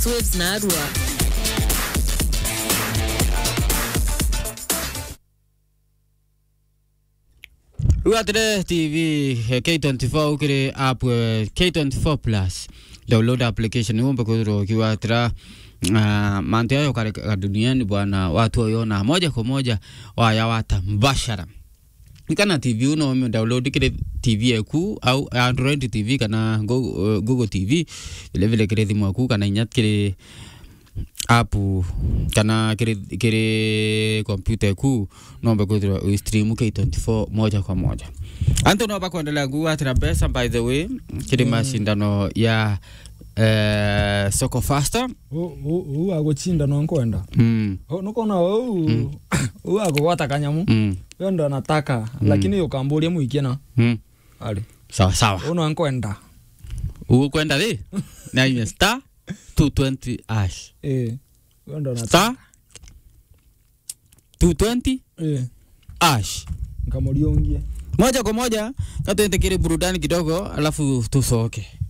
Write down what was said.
Waves na Arua. rĩu atĩre tv eh, k24 ũkĩrĩ app eh, k24 plus download application umbe kwithirwo ukiwatira uh, mantu yayo kareka duniani bwana watu oyona moja kwa moja wayawata mbashara kana tv uno download kire tv yaku au android tv kana Go- uh, google tv vile vile kire thimu yaku kana inya kire app kana kire kire kompyuta yaku nombe kwithirwa uistream k24 moja kwa moja anto no bakuendelea kuwatira pesa by the way kiri mashindano ya eh, soko faster uu agũchinda no nkwenda mm, nukona uu uu agũgwata kanyamu mm, yo ndo nataka lakini ukamburia muikie na mm. ali sawa sawa uu no nkwenda ukwenda thi na ime star 220 ash eh yo ndo nataka star 220 eh ash nkamuria ungie moja kwa moja katuende kile burudani kidogo alafu tusoke